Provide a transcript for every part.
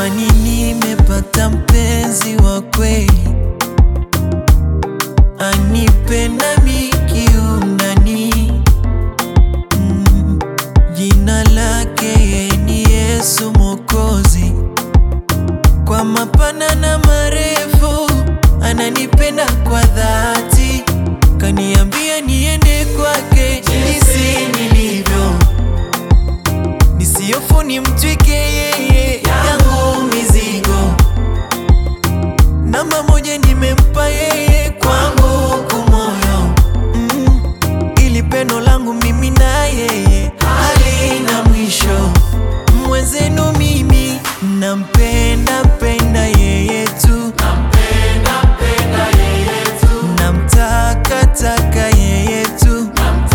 jamani, nimepata mpenzi wa kweli, anipenda mikiundani. Mm, jina lake yeye ni Yesu Mwokozi, kwa mapana na marefu ananipenda kwa dhati, kaniambia niende kwake jinsi nilivyo, nisiofu nimtwike yeye yangu mizigo. Namba moja nimempa yeye kwangu kumoyo, mm, ili pendo langu mimi na yeye halina mwisho. Mwenzenu mimi nampenda penda yeye tu, namtaka taka yeye tu,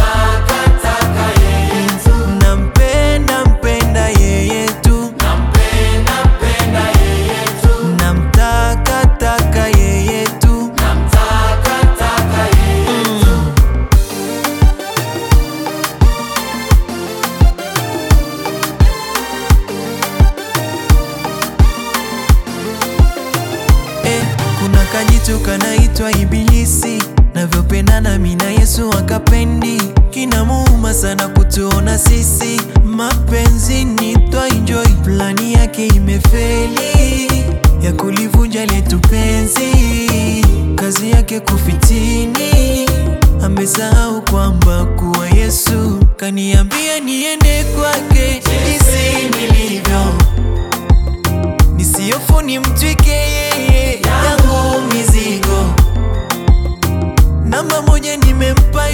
nampenda mpenda yeye tu, namtaka taka yeye tu. Mm. Eh, kuna kajitu kanaitwa Ibilisi, navyopendana mi na Yesu akapendi, kinamuuma sana kutuona sisi mapenzi ni twa enjoy, plani yake imefeli ya kulivunja letu penzi, kazi yake kufitini, amesahau kwamba kuwa Yesu kaniambia niende kwake jinsi nilivyo nisiofu nimtwike yeye yangu mizigo. Namba moja nimempa